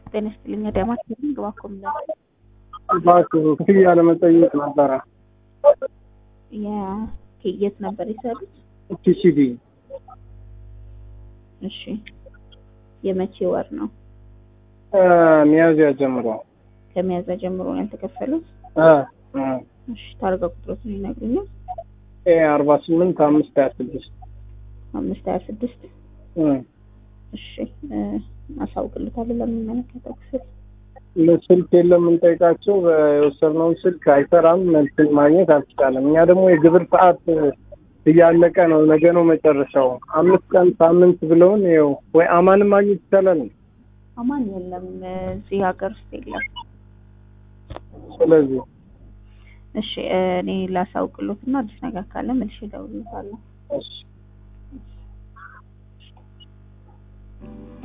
ጤና ይስጥልኝ። አዳማት ግባኮ ምላል እባክህ ክፍያ ለመጠየቅ ነበረ። የት ነበር የሰሩት? ቲሲዲ እሺ የመቼ ወር ነው? ሚያዝያ ጀምሮ ከሚያዝያ ጀምሮ ነው ያልተከፈሉት? እ እ እሺ ታርጋ ቁጥሮትን ይነግሩኛል? ኤ አርባ ስምንት አምስት ሀያ ስድስት አምስት ሀያ ስድስት እ እሺ አሳውቅልታለሁ ለሚመለከተው ክፍል። ስልክ የለም የምንጠይቃቸው የወሰድነውን ስልክ አይሰራም፣ መልስን ማግኘት አልቻለም። እኛ ደግሞ የግብር ሰዓት እያለቀ ነው፣ ነገ ነው መጨረሻው። አምስት ቀን ሳምንት ብለውን ይኸው ወይ አማንም ማግኘት ይቻላል። አማን የለም እዚህ ሀገር ውስጥ የለም። ስለዚህ እሺ እኔ ላሳውቅሎት እና አዲስ ነገር ካለ መልሼ እደውልልታለሁ። እሺ